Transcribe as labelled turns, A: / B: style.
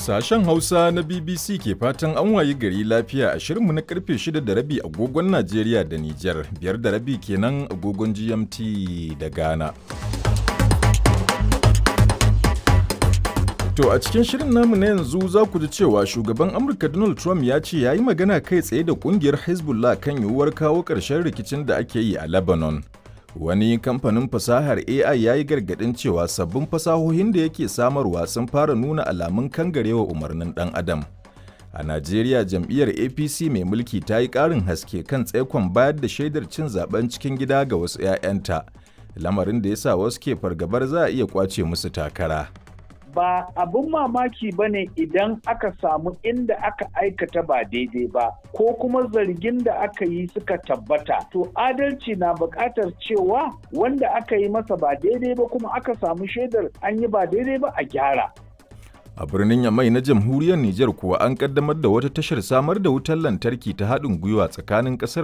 A: Sashen Hausa na BBC ke fatan an wayi gari lafiya a shirinmu na karfe 6 da rabi agogon Najeriya da Nijar, biyar da rabi kenan agogon GMT da Ghana. To a cikin shirin namu na yanzu za ku ji cewa shugaban Amurka Donald Trump ya ce ya yi magana kai tsaye da kungiyar Hezbollah kan yiwuwar kawo ƙarshen rikicin da ake yi a Lebanon. Wani kamfanin fasahar AI ya yi gargaɗin cewa sabbin fasahohin da yake samarwa sun fara nuna alamun kangarewa umarnin ɗan adam. A Najeriya jam'iyyar APC mai mulki ta yi ƙarin haske kan tsaikon bayar da shaidar cin zaben cikin gida ga wasu 'ya'yanta, lamarin da ya sa wasu ke fargabar za a iya ƙwace musu takara.
B: ba abin mamaki ba ne idan aka samu inda aka aikata ba daidai ba ko kuma zargin da aka yi suka tabbata to adalci na buƙatar cewa wanda aka yi masa ba daidai ba kuma aka samu shaidar an yi ba daidai ba a gyara
A: A birnin Yamai na jamhuriyar Nijar kuwa an kaddamar da wata tashar samar da wutar lantarki ta haɗin gwiwa tsakanin ƙasar